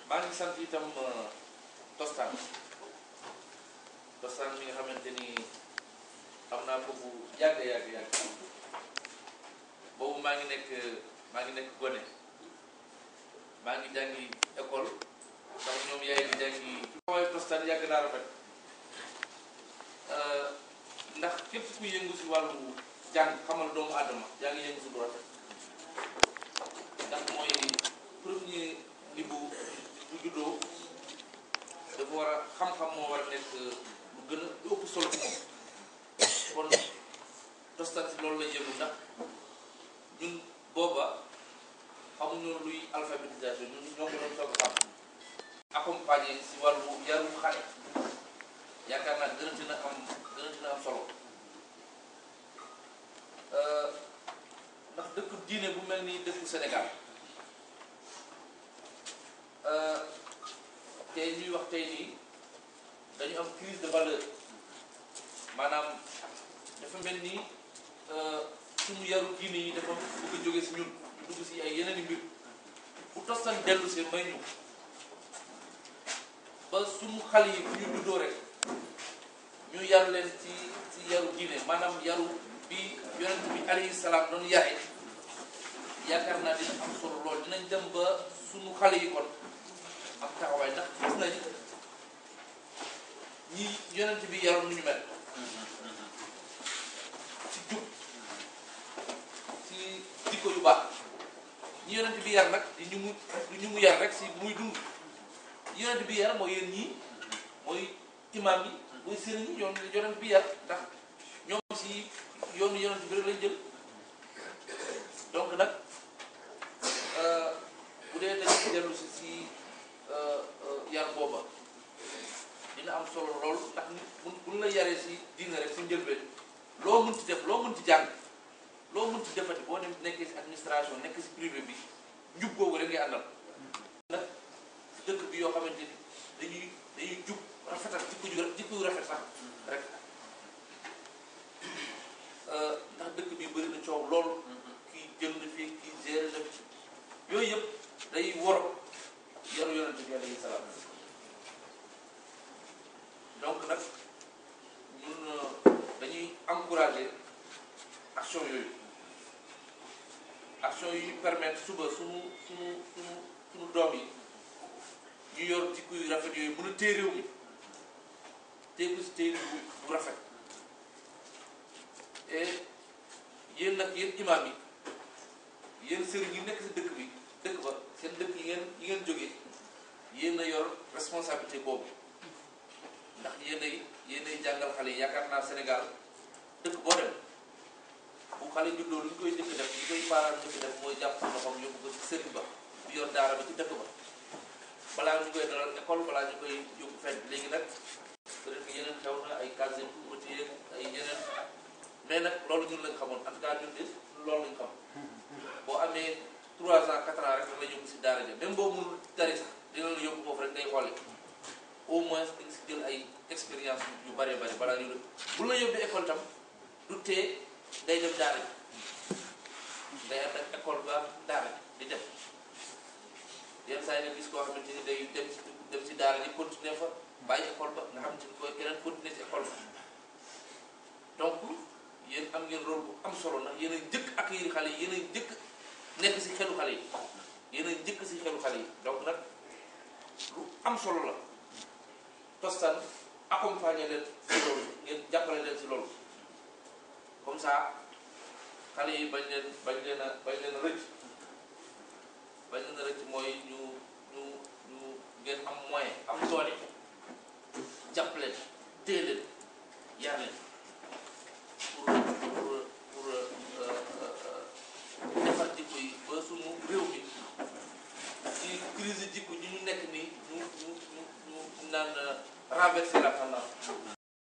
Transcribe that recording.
maa ngi sant itam tostaan tostaan mi nga xamante ni xam naa ko bu yàgg yàgg yàgg boobu maa ngi nekk maa ngi nekk gone maa ngi jàngi école sax ñoom yaay di jàngi waaye tostaan yàgg naa rafet ndax képp ku yëngu si wàllu jàng xamal doomu aadama yaa ngi yëngu si lu rafet ndax mooy premier niveau bu juddoo dafa war a xam-xam moo war a nekk lu gën a lu ëpp solo ci moom kon tostan si loolu lañ yëngu ndax ñun booba xamuñu luy alphabétisation ñun ñoo ko doon soog a xam accompagner si wàllu yarum xale yaakaar naa gën a dina am gën a dina am solo ndax dëkku diine bu mel ni dëkku Sénégal tey ñuy wax tey nii dañu am crise de valeur maanaam dafa mel ni suñu yaru diine yi dafa bëgg a jóge si ñun dugg si ay yeneen i mbir bu tostan dellu si may ñu ba suñu xale yi bu ñu juddoo rek ñu yar leen ci ci yaru diine maanaam yaru bi yonent bi alayhi salaam doon yare yaakaar naa dina am solo lool dinañ dem ba suñu xale yi kon am taxawaay ndax gis nañ ñi yonent bi yaroon nu ñu mel ci jub ci jikko yu baax ñi yonent bi yar nag di ñu mu di ñu mu yar rek si muy dund yonent bi yar mooy yéen ñii mooy imaam yi mooy sëriñ yi yoon yonent bi yar ndax ñoom si yoonu yonent bi rek lañ jël donc nag bu dee dañu ci dellu si si yar booba dina am solo lool ndax bu buñ la yaree si diina rek si njëlbeen loo mun ci def loo mun ci jàng loo mun ci defati boo dem nekkee si administration nekk si privé bi njub googu rek ngay àndal nag dëkk bi yoo xamante ni dañuy dañuy jub rafetal jikko ju jikko yu rafet sax rek ndax dëkk bi bëri na coow lool kii jënd fii kii gérer na fi yooyu yëpp day wor yaru yonente bi alayhi salaam donc nag ñun dañuy encourager action yooyu action yi ñu permettre suba suñu suñu suñu suñu doom yi ñu yor jikko yu rafet yooyu mën a téye réew mi téye ko si téye bu bu rafet et yéen nag yéen imaam yi yéen sëriñ yi nekk si dëkk bi dëkk ba seen dëkk yi ngeen yi ngeen jógee yéen a yor responsabilité boobu ndax yéen ay yéen ay jàngal xale yi yaakaar naa Sénégal dëkk boo dem bu xale juddoo lu ñu koy njëkk def li koy parents njëkk def mooy jàpp sa loxoom yóbbu ko ci sëriñ ba bi yor daara ba ci dëkk ba balaa ñu koy dalal école balaa ñu koy yóbbu fenn léegi nag peut-être que yeneen xew na ay casier routier ay yeneen mais nag loolu ñun lañ xamoon en tout cas ñun de loolu lañ xam boo amee 3 ans 4 ans rek da la yóbbu si daara ja même boo mënul tari sax dina la yóbbu foofu rek ngay xoole au moins di nga si jël ay expérience yu bëree bëri balaa ñu bu la yóbbu école tam du tee day dem daara ji day ànd ak école ba daara ji di dem yenn saa yi nga gis koo xamante ni day dem si dem si daara ji continuer fa bàyyi école ba nga xamante ni koy keneen continuer si école ba donc yéen am ngeen rôle bu am solo ndax yéen a njëkk accueillir xale yi yéen a njëkk nekk si xelu xale yi yéen a njëkk si xelu xale yi donc nag lu am solo la tostan accompagner leen si loolu ngeen jàppale leen si loolu comme ça xale yi bañ leen bañ leen a bañ leen a rëcc bañ leen a rëcc mooy ñu ñu ñu ngeen am moyen am